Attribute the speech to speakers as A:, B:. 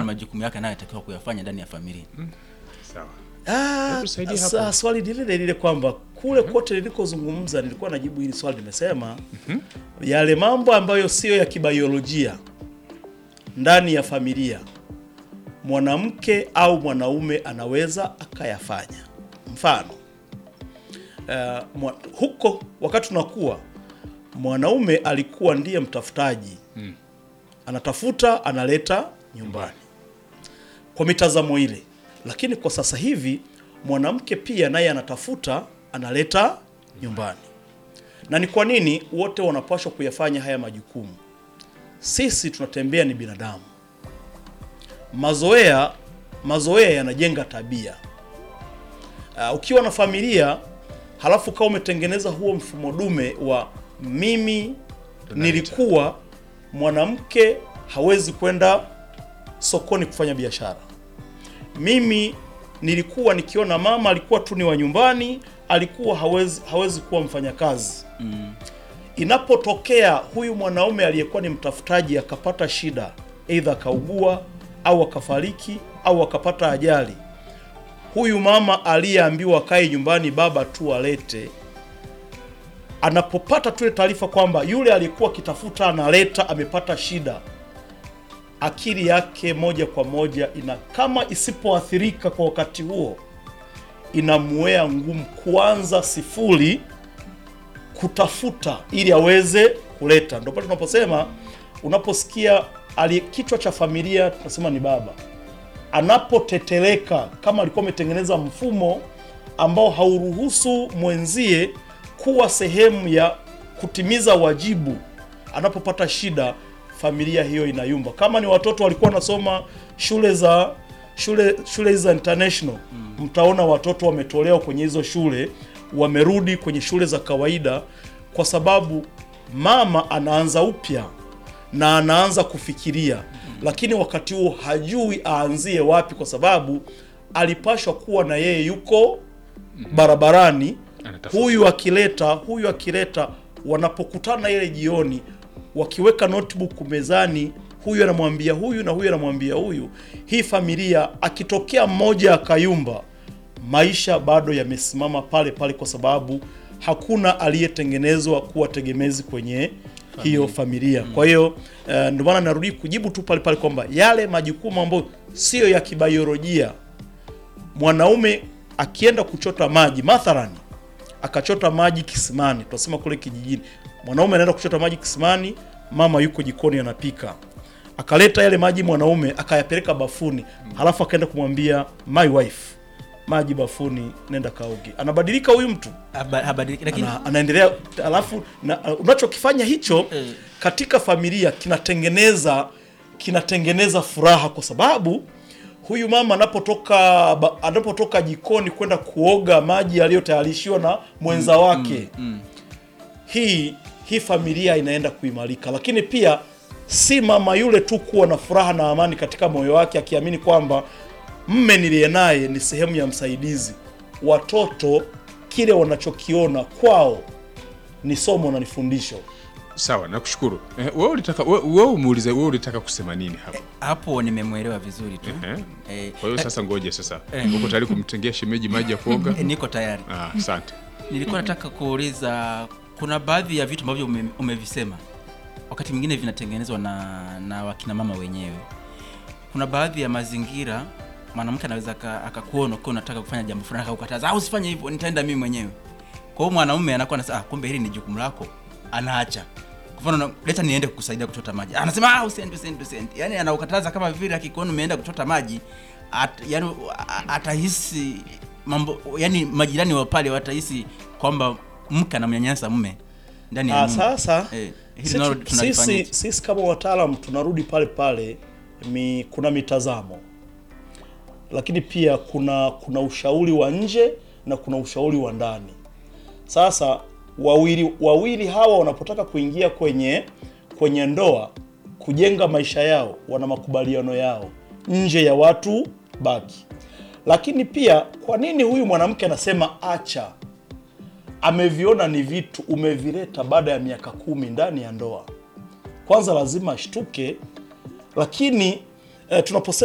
A: na majukumu yake anayotakiwa kuyafanya ndani ya familia.
B: Sawa.
C: Ah,
B: Hebu tusaidie
C: sa-
B: hapo.
C: swali ni lile lile kwamba kule kote nilikozungumza nilikuwa najibu hili swali, nimesema yale mambo ambayo siyo ya kibiolojia ndani ya familia mwanamke au mwanaume anaweza akayafanya. Mfano uh, mwa, huko wakati tunakuwa mwanaume alikuwa ndiye mtafutaji anatafuta analeta nyumbani kwa mitazamo ile, lakini kwa sasa hivi mwanamke pia naye anatafuta analeta nyumbani. Na ni kwa nini wote wanapaswa kuyafanya haya majukumu? Sisi tunatembea ni binadamu, mazoea mazoea yanajenga tabia. Uh, ukiwa na familia halafu kama umetengeneza huo mfumo dume wa mimi nilikuwa mwanamke hawezi kwenda sokoni kufanya biashara. Mimi nilikuwa nikiona mama alikuwa tu ni wa nyumbani, alikuwa hawezi hawezi kuwa mfanyakazi. Inapotokea huyu mwanaume aliyekuwa ni mtafutaji akapata shida, aidha akaugua au akafariki au akapata ajali, huyu mama aliyeambiwa akae nyumbani, baba tu alete, anapopata tu ile taarifa kwamba yule aliyekuwa akitafuta analeta, amepata shida, akili yake moja kwa moja ina kama isipoathirika kwa wakati huo, inamuea ngumu kuanza sifuri kutafuta ili aweze kuleta. Ndio pale tunaposema, unaposikia aliye kichwa cha familia tunasema ni baba, anapoteteleka kama alikuwa ametengeneza mfumo ambao hauruhusu mwenzie kuwa sehemu ya kutimiza wajibu, anapopata shida familia hiyo inayumba. Kama ni watoto walikuwa wanasoma shule za shule shule za international, mtaona watoto wametolewa kwenye hizo shule, wamerudi kwenye shule za kawaida, kwa sababu mama anaanza upya na anaanza kufikiria, lakini wakati huo hajui aanzie wapi, kwa sababu alipashwa kuwa na yeye yuko barabarani,
B: Anatafuta.
C: huyu akileta huyu akileta, wanapokutana ile jioni, wakiweka notebook mezani, huyu anamwambia huyu na huyu anamwambia huyu, hii familia akitokea mmoja akayumba, maisha bado yamesimama pale pale, kwa sababu hakuna aliyetengenezwa kuwa tegemezi kwenye hiyo familia. Kwa hiyo eh, ndio maana narudi kujibu tu pale pale kwamba yale majukumu ambayo siyo ya kibiolojia mwanaume akienda kuchota maji mathalani, akachota maji kisimani, tunasema kule kijijini, mwanaume anaenda kuchota maji kisimani, mama yuko jikoni anapika, akaleta yale maji mwanaume akayapeleka bafuni, halafu akaenda kumwambia my wife, maji bafuni, nenda kaoge. Anabadilika huyu mtu
A: Haba- habadiliki, lakini
C: ana, anaendelea alafu na, unachokifanya hicho
A: Eh.
C: katika familia kinatengeneza kinatengeneza furaha kwa sababu huyu mama anapotoka ba- anapotoka jikoni kwenda kuoga maji yaliyotayarishiwa na mwenza wake hii hii familia inaenda kuimarika, lakini pia si mama yule tu kuwa na furaha na amani katika moyo wake akiamini kwamba mme niliye naye ni sehemu ya msaidizi. Watoto kile wanachokiona kwao ni somo na ni fundisho.
B: Sawa, nakushukuru. Eh, wewe ulitaka wewe wewe umuulize wewe ulitaka kusema nini hapa?
A: hapo nimemwelewa vizuri tu.
B: Eh?
A: Eh,
B: Kwa hiyo sasa ngoje sasa.
A: Eh.
B: Uko tayari kumtengea shemeji maji ya kuoga?
A: eh, niko tayari.
B: Ah, asante.
A: Nilikuwa nataka kuuliza, kuna baadhi ya vitu ambavyo ume, umevisema wakati mwingine vinatengenezwa na, na wakina mama wenyewe. Kuna baadhi ya mazingira mwanamke anaweza aka- akakuona ukiwa unataka kufanya jambo fulani akakukataza, au usifanye hivyo, nitaenda mimi mwenyewe. Kwa hiyo mwanaume anakuwa anasema, ah, kumbe hili ni jukumu lako, anaacha. Kwa mfano, leta niende kukusaidia kuchota maji, anasema ah, usiende, usiende, usiende. Yani anaukataza kama vile akikuona umeenda kuchota maji at, yani, a- atahisi mambo, yani majirani wa pale watahisi kwamba mke anamnyanyasa mume ndani ya
C: Ah,
A: nyumba.
C: sasa
A: Eh, hili
C: sisi,
A: nalo tunalifanyia.
C: sisi, sisi kama wataalam tunarudi pale pale mi, kuna mitazamo lakini pia kuna kuna ushauri wa nje na kuna ushauri wa ndani. Sasa wawili wawili hawa wanapotaka kuingia kwenye kwenye ndoa kujenga maisha yao, wana makubaliano yao nje ya watu baki. Lakini pia kwa nini huyu mwanamke anasema acha? Ameviona ni vitu umevileta baada ya miaka kumi ndani ya ndoa, kwanza lazima ashtuke. Lakini eh, tunaposema